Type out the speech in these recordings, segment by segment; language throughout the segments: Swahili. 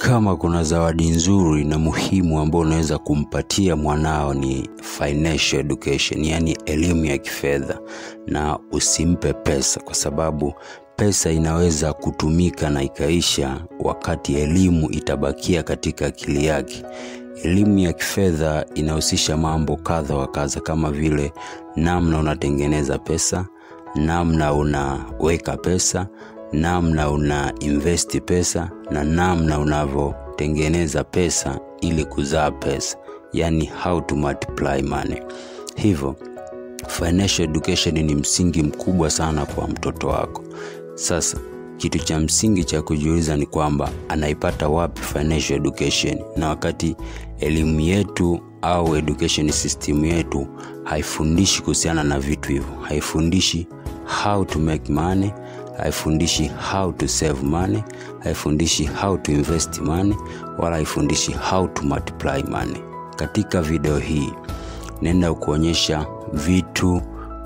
kama kuna zawadi nzuri na muhimu ambayo unaweza kumpatia mwanao ni financial education, yani elimu ya kifedha, na usimpe pesa, kwa sababu pesa inaweza kutumika na ikaisha, wakati elimu itabakia katika akili yake. Elimu ya kifedha inahusisha mambo kadha wa kadha, kama vile namna unatengeneza pesa, namna unaweka pesa, namna una investi pesa na namna unavyotengeneza pesa ili kuzaa pesa, yani how to multiply money. Hivyo financial education ni msingi mkubwa sana kwa mtoto wako. Sasa kitu cha msingi cha kujiuliza ni kwamba anaipata wapi financial education, na wakati elimu yetu au education system yetu haifundishi kuhusiana na vitu hivyo, haifundishi how to make money, haifundishi how to save money, haifundishi how to invest money, wala haifundishi how to multiply money. Katika video hii naenda kuonyesha vitu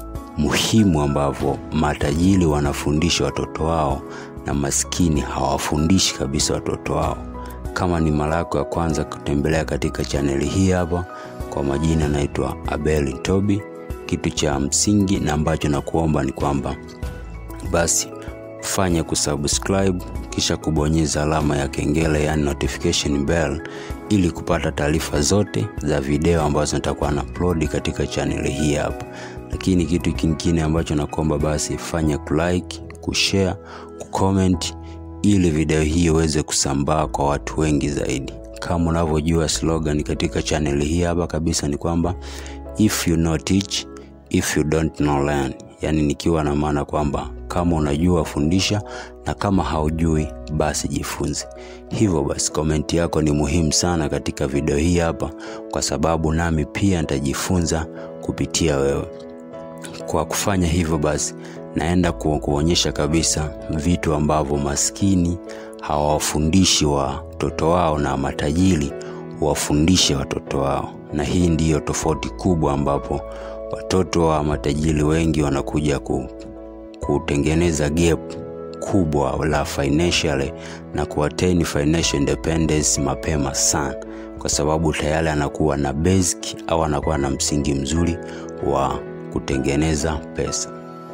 muhimu ambavyo matajiri wanafundisha watoto wao na maskini hawafundishi kabisa watoto wao. Kama ni mara yako ya kwanza kutembelea katika chaneli hii hapa, kwa majina naitwa Abel Tobi. Kitu cha msingi na ambacho nakuomba ni kwamba basi fanya kusubscribe kisha kubonyeza alama ya kengele, yani notification bell, ili kupata taarifa zote za video ambazo nitakuwa na upload katika chaneli hii hapa. Lakini kitu kingine ambacho nakuomba basi fanya kulike, kushare, kucomment ili video hii iweze kusambaa kwa watu wengi zaidi. Kama unavyojua slogan katika chaneli hii hapa kabisa ni kwamba if you know teach, if you don't know learn, yaani nikiwa na maana kwamba kama unajua fundisha na kama haujui basi jifunze. Hivyo basi komenti yako ni muhimu sana katika video hii hapa, kwa sababu nami pia nitajifunza kupitia wewe. Kwa kufanya hivyo basi naenda ku, kuonyesha kabisa vitu ambavyo maskini hawawafundishi watoto wao na matajiri wafundishe watoto wao, na hii ndiyo tofauti kubwa ambapo watoto wa matajiri wengi wanakuja ku, kutengeneza gap kubwa la financially na kuattain financial independence mapema sana, kwa sababu tayari anakuwa na basic au anakuwa na msingi mzuri wa kutengeneza pesa.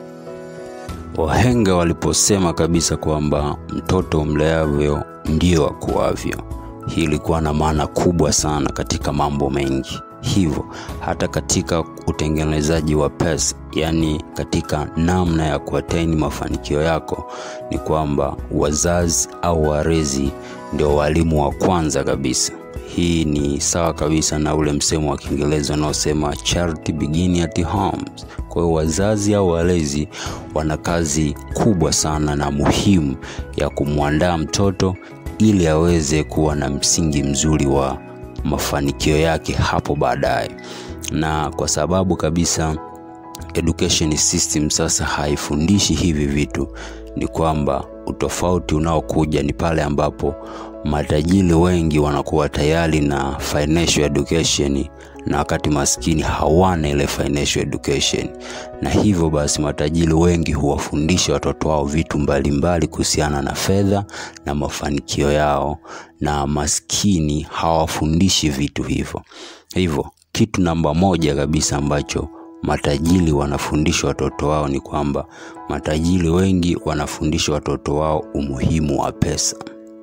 Wahenga waliposema kabisa kwamba mtoto mleavyo ndio akuavyo, hii ilikuwa na maana kubwa sana katika mambo mengi. Hivyo hata katika utengenezaji wa pesa, yaani katika namna ya kuattain mafanikio yako, ni kwamba wazazi au walezi ndio walimu wa kwanza kabisa. Hii ni sawa kabisa na ule msemo wa Kiingereza unaosema charity begin at home. Kwa hiyo wazazi au walezi wana kazi kubwa sana na muhimu ya kumwandaa mtoto ili aweze kuwa na msingi mzuri wa mafanikio yake hapo baadaye, na kwa sababu kabisa education system sasa haifundishi hivi vitu, ni kwamba utofauti unaokuja ni pale ambapo matajiri wengi wanakuwa tayari na financial education na wakati maskini hawana ile financial education, na hivyo basi matajiri wengi huwafundisha watoto wao vitu mbalimbali kuhusiana na fedha na mafanikio yao, na maskini hawafundishi vitu hivyo. Hivyo kitu namba moja kabisa ambacho matajiri wanafundisha watoto wao ni kwamba matajiri wengi wanafundisha watoto wao umuhimu wa pesa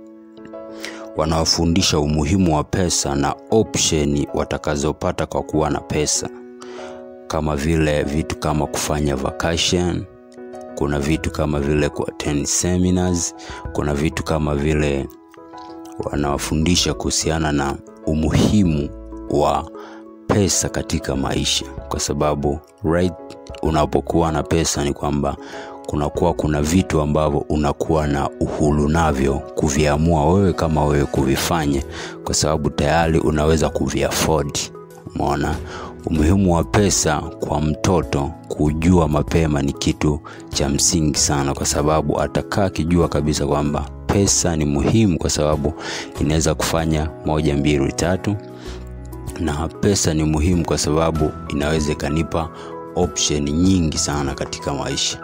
wanawafundisha umuhimu wa pesa na opsheni watakazopata kwa kuwa na pesa, kama vile vitu kama kufanya vacation, kuna vitu kama vile kuattend seminars, kuna vitu kama vile wanawafundisha kuhusiana na umuhimu wa pesa katika maisha, kwa sababu right, unapokuwa na pesa ni kwamba kunakuwa kuna vitu ambavyo unakuwa na uhuru navyo kuviamua wewe kama wewe kuvifanya, kwa sababu tayari unaweza kuviafford. Umeona umuhimu wa pesa kwa mtoto, kujua mapema ni kitu cha msingi sana, kwa sababu atakaa akijua kabisa kwamba pesa ni muhimu, kwa sababu inaweza kufanya moja, mbili, tatu, na pesa ni muhimu kwa sababu inaweza ikanipa option nyingi sana katika maisha.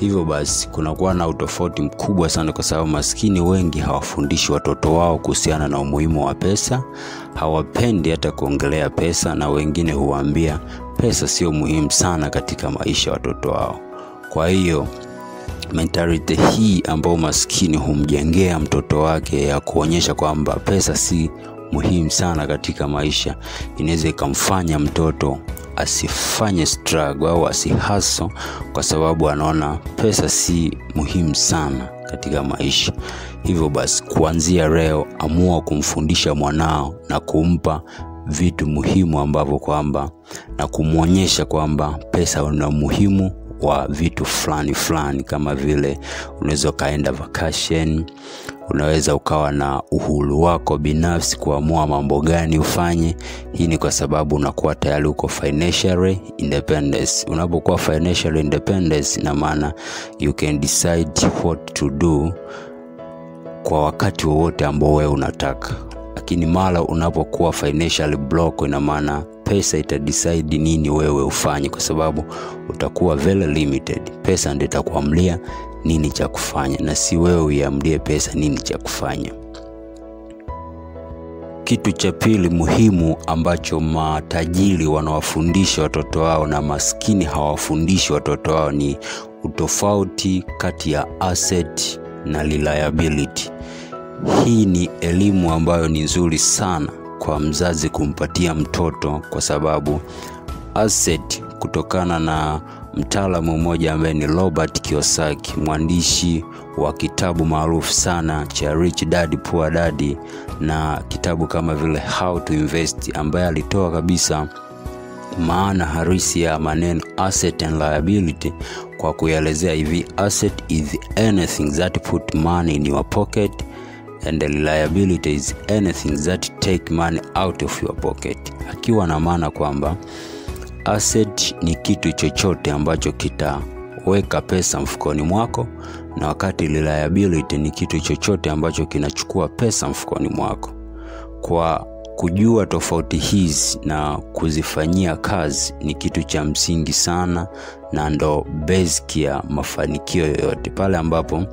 Hivyo basi kunakuwa na utofauti mkubwa sana, kwa sababu maskini wengi hawafundishi watoto wao kuhusiana na umuhimu wa pesa, hawapendi hata kuongelea pesa, na wengine huwaambia pesa sio muhimu sana katika maisha ya watoto wao. Kwa hiyo mentality hii ambayo maskini humjengea mtoto wake ya kuonyesha kwamba pesa si muhimu sana katika maisha, inaweza ikamfanya mtoto asifanye struggle au asihaso, kwa sababu anaona pesa si muhimu sana katika maisha. Hivyo basi, kuanzia leo, amua kumfundisha mwanao na kumpa vitu muhimu ambavyo kwamba na kumwonyesha kwamba pesa una umuhimu wa vitu fulani fulani, kama vile unaweza ukaenda vacation, unaweza ukawa na uhuru wako binafsi kuamua mambo gani ufanye. Hii ni kwa sababu unakuwa tayari uko financially independence. Unapokuwa financially independence, ina maana you can decide what to do kwa wakati wowote ambao wewe unataka, lakini mara unapokuwa financially block, ina maana pesa itadecide nini wewe ufanye, kwa sababu utakuwa very limited. Pesa ndio itakuamlia nini cha kufanya na si wewe uiamlie pesa nini cha kufanya. Kitu cha pili muhimu ambacho matajiri wanawafundisha watoto wao na maskini hawafundishi watoto wao ni utofauti kati ya asset na liability. Hii ni elimu ambayo ni nzuri sana kwa mzazi kumpatia mtoto, kwa sababu asset, kutokana na mtaalamu mmoja ambaye ni Robert Kiyosaki, mwandishi wa kitabu maarufu sana cha Rich Dad Poor Dad na kitabu kama vile How to Invest, ambaye alitoa kabisa maana halisi ya maneno asset and liability kwa kuelezea hivi: asset is anything that put money in your pocket and the liability is anything that take money out of your pocket, akiwa na maana kwamba asset ni kitu chochote ambacho kitaweka pesa mfukoni mwako, na wakati liability ni kitu chochote ambacho kinachukua pesa mfukoni mwako. Kwa kujua tofauti hizi na kuzifanyia kazi ni kitu cha msingi sana, na ndo basic ya mafanikio yoyote, pale ambapo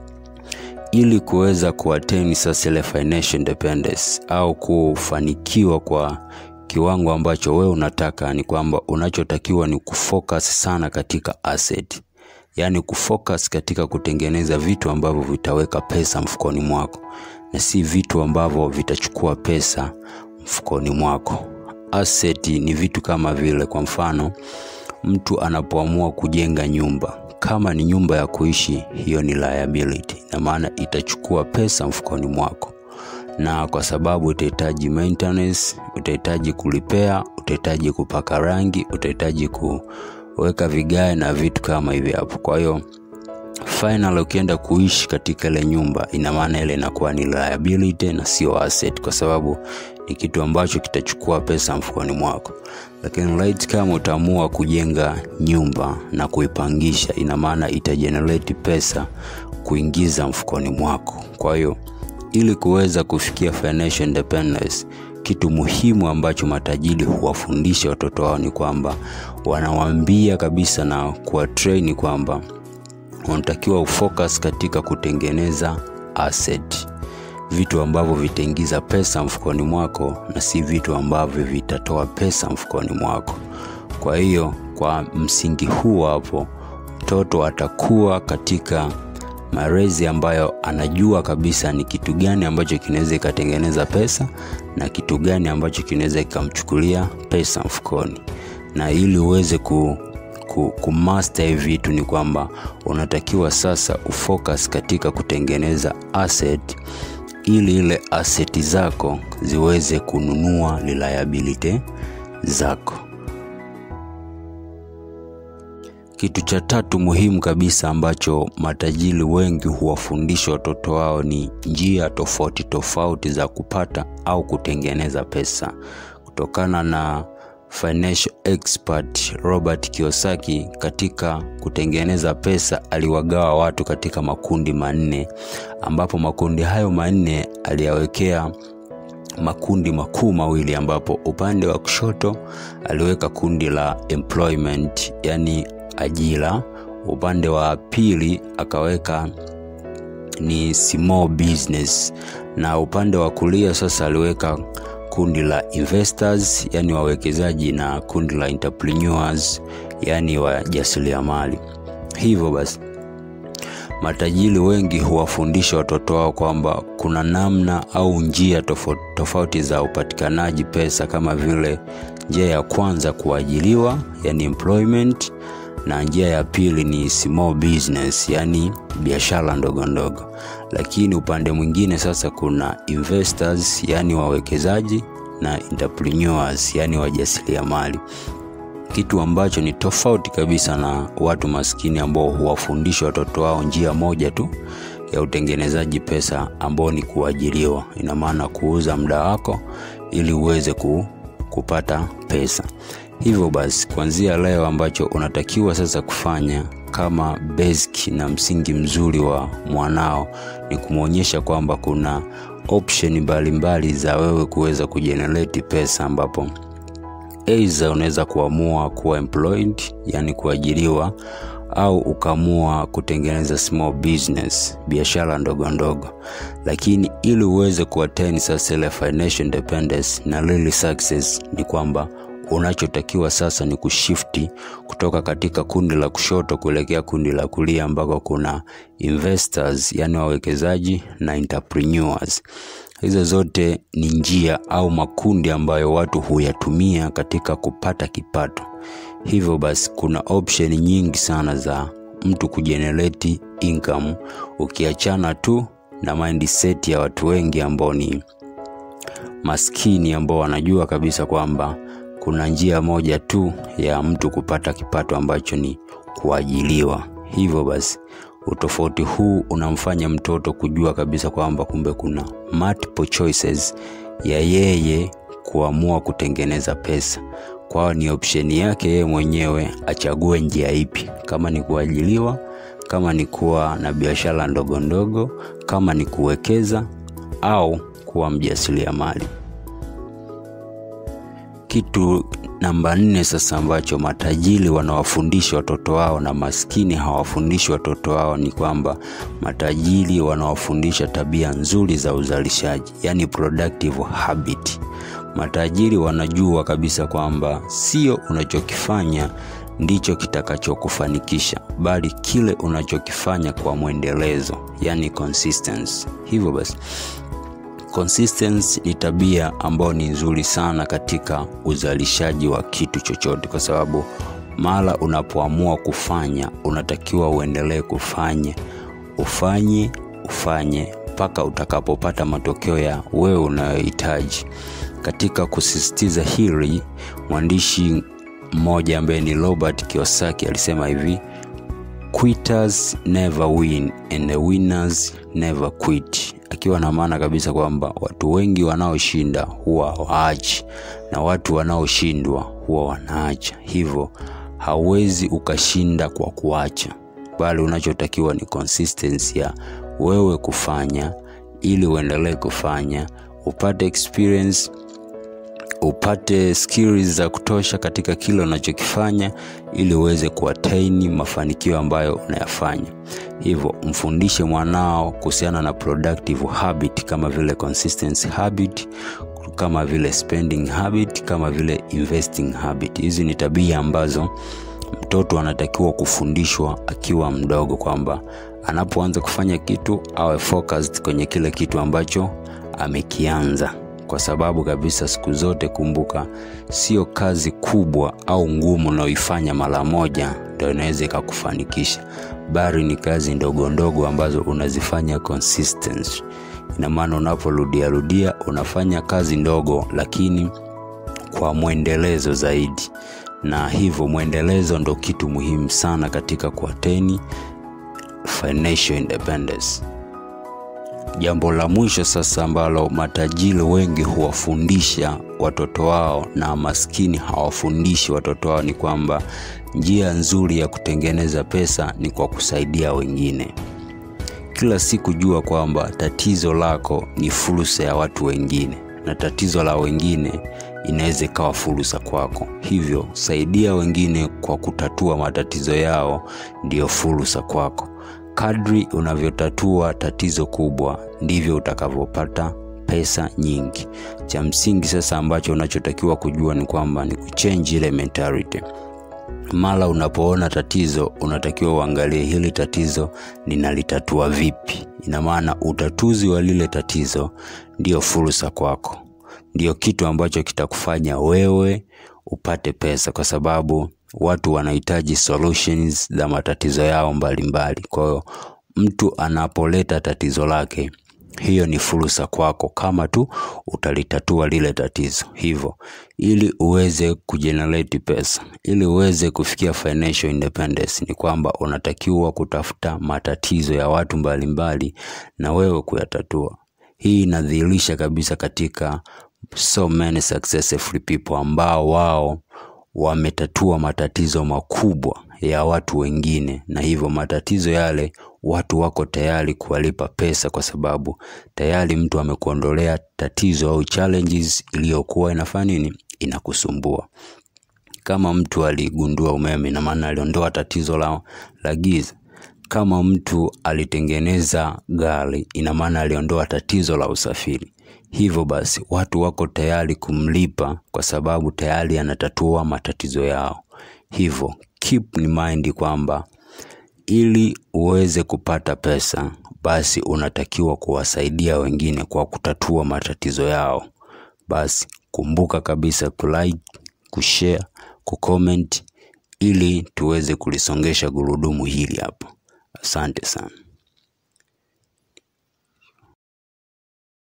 ili kuweza kuattain sasa ile financial independence au kufanikiwa kwa kiwango ambacho wewe unataka, ni kwamba unachotakiwa ni kufocus sana katika asset, yaani kufocus katika kutengeneza vitu ambavyo vitaweka pesa mfukoni mwako na si vitu ambavyo vitachukua pesa mfukoni mwako. Asset ni vitu kama vile, kwa mfano, mtu anapoamua kujenga nyumba, kama ni nyumba ya kuishi, hiyo ni liability, na maana itachukua pesa mfukoni mwako na kwa sababu utahitaji maintenance, utahitaji kulipea, utahitaji kupaka rangi, utahitaji kuweka vigae na vitu kama hivi hapo. Kwa hiyo final, ukienda kuishi katika ile nyumba, ina maana ile inakuwa ni liability na sio asset, kwa sababu ni kitu ambacho kitachukua pesa mfukoni mwako. Lakini right, kama utaamua kujenga nyumba na kuipangisha, ina maana itagenerate pesa kuingiza mfukoni mwako. Kwa hiyo ili kuweza kufikia financial independence, kitu muhimu ambacho matajiri huwafundisha watoto wao ni kwamba wanawaambia kabisa na kuwatrain kwamba wanatakiwa ufocus katika kutengeneza asset, vitu ambavyo vitaingiza pesa mfukoni mwako na si vitu ambavyo vitatoa pesa mfukoni mwako. Kwa hiyo kwa msingi huu hapo, mtoto atakuwa katika malezi ambayo anajua kabisa ni kitu gani ambacho kinaweza ikatengeneza pesa na kitu gani ambacho kinaweza ikamchukulia pesa mfukoni. Na ili uweze ku, ku, kumaster hivi vitu ni kwamba unatakiwa sasa ufocus katika kutengeneza asset, ili ile asset zako ziweze kununua liability zako. Kitu cha tatu muhimu kabisa ambacho matajiri wengi huwafundisha watoto wao ni njia tofauti tofauti za kupata au kutengeneza pesa. Kutokana na financial expert Robert Kiyosaki, katika kutengeneza pesa aliwagawa watu katika makundi manne, ambapo makundi hayo manne aliyawekea makundi makuu mawili, ambapo upande wa kushoto aliweka kundi la employment, yani ajira. upande wa pili akaweka ni small business, na upande wa kulia sasa aliweka kundi la investors, yani wawekezaji, na kundi la entrepreneurs, yani wajasiriamali. Hivyo basi matajiri wengi huwafundisha watoto wao kwamba kuna namna au njia tofauti tofauti za upatikanaji pesa, kama vile njia ya kwanza kuajiriwa, yani employment, na njia ya pili ni small business, yani biashara ndogo ndogo. Lakini upande mwingine sasa kuna investors, yani wawekezaji na entrepreneurs, yani wajasiriamali kitu ambacho ni tofauti kabisa na watu maskini ambao huwafundisha watoto wao njia moja tu ya utengenezaji pesa ambao ni kuajiriwa. Ina maana kuuza muda wako ili uweze ku, kupata pesa. Hivyo basi, kuanzia leo ambacho unatakiwa sasa kufanya kama basic na msingi mzuri wa mwanao ni kumwonyesha kwamba kuna option mbalimbali za wewe kuweza kujenerate pesa ambapo Aidha, unaweza kuamua kuwa employed, yani kuajiriwa, au ukaamua kutengeneza small business, biashara ndogo ndogo. Lakini ili uweze kuattain sasa ile financial independence na really success, ni kwamba unachotakiwa sasa ni kushifti kutoka katika kundi la kushoto kuelekea kundi la kulia ambako kuna investors, yani wawekezaji na entrepreneurs. Hizo zote ni njia au makundi ambayo watu huyatumia katika kupata kipato. Hivyo basi, kuna option nyingi sana za mtu kujenerate income, ukiachana tu na mindset ya watu wengi ambao ni maskini, ambao wanajua kabisa kwamba kuna njia moja tu ya mtu kupata kipato ambacho ni kuajiliwa. Hivyo basi utofauti huu unamfanya mtoto kujua kabisa kwamba kumbe kuna multiple choices ya yeye kuamua kutengeneza pesa. Kwao ni opsheni yake yeye mwenyewe achague njia ipi, kama ni kuajiliwa, kama ni kuwa na biashara ndogo ndogo, kama ni kuwekeza au kuwa mjasiriamali. Kitu namba nne sasa ambacho matajiri wanawafundisha watoto wao na maskini hawafundishi watoto wao ni kwamba matajiri wanawafundisha tabia nzuri za uzalishaji, yani productive habit. Matajiri wanajua kabisa kwamba sio unachokifanya ndicho kitakachokufanikisha, bali kile unachokifanya kwa mwendelezo, yani consistency. Hivyo basi consistency ni tabia ambayo ni nzuri sana katika uzalishaji wa kitu chochote, kwa sababu mara unapoamua kufanya unatakiwa uendelee kufanya, ufanye ufanye mpaka utakapopata matokeo ya wewe unayohitaji. Katika kusisitiza hili, mwandishi mmoja ambaye ni Robert Kiyosaki alisema hivi, quitters never win and the winners never quit akiwa na maana kabisa kwamba watu wengi wanaoshinda huwa hawaachi na watu wanaoshindwa huwa wanaacha. Hivyo hauwezi ukashinda kwa kuacha, bali unachotakiwa ni consistency ya wewe kufanya, ili uendelee kufanya, upate experience, upate skills za kutosha katika kile unachokifanya, ili uweze kuattain mafanikio ambayo unayafanya. Hivyo mfundishe mwanao kuhusiana na productive habit kama vile consistency habit, kama vile spending habit, kama vile investing habit. Hizi ni tabia ambazo mtoto anatakiwa kufundishwa akiwa mdogo, kwamba anapoanza kufanya kitu awe focused kwenye kile kitu ambacho amekianza, kwa sababu kabisa, siku zote kumbuka, sio kazi kubwa au ngumu unaoifanya mara moja ndio inaweza ikakufanikisha bali ni kazi ndogo ndogo ambazo unazifanya consistency. Ina maana unaporudia rudia unafanya kazi ndogo, lakini kwa mwendelezo zaidi, na hivyo mwendelezo ndo kitu muhimu sana katika kuateni financial independence. Jambo la mwisho sasa ambalo matajiri wengi huwafundisha watoto wao na maskini hawafundishi watoto wao ni kwamba njia nzuri ya kutengeneza pesa ni kwa kusaidia wengine. Kila siku jua kwamba tatizo lako ni fursa ya watu wengine, na tatizo la wengine inaweza ikawa fursa kwako. Hivyo saidia wengine kwa kutatua matatizo yao, ndiyo fursa kwako. Kadri unavyotatua tatizo kubwa, ndivyo utakavyopata pesa nyingi. Cha msingi sasa ambacho unachotakiwa kujua ni kwamba ni kuchange ile mentality. Mara unapoona tatizo, unatakiwa uangalie hili tatizo ninalitatua vipi. Ina maana utatuzi wa lile tatizo ndio fursa kwako, ndio kitu ambacho kitakufanya wewe upate pesa, kwa sababu watu wanahitaji solutions za matatizo yao mbalimbali. Kwa hiyo mtu anapoleta tatizo lake hiyo ni fursa kwako, kama tu utalitatua lile tatizo. Hivyo ili uweze kujenerate pesa, ili uweze kufikia financial independence, ni kwamba unatakiwa kutafuta matatizo ya watu mbalimbali na wewe kuyatatua. Hii inadhihirisha kabisa katika so many successful people ambao wao wametatua matatizo makubwa ya watu wengine, na hivyo matatizo yale watu wako tayari kuwalipa pesa, kwa sababu tayari mtu amekuondolea tatizo au challenges iliyokuwa inafanya nini, inakusumbua. Kama mtu aligundua umeme, ina maana aliondoa tatizo la, la giza. Kama mtu alitengeneza gari, ina maana aliondoa tatizo la usafiri. Hivyo basi watu wako tayari kumlipa kwa sababu tayari anatatua matatizo yao. Hivyo keep in mind kwamba ili uweze kupata pesa, basi unatakiwa kuwasaidia wengine kwa kutatua matatizo yao. Basi kumbuka kabisa kulike, kushare, kucomment ili tuweze kulisongesha gurudumu hili hapa. Asante sana.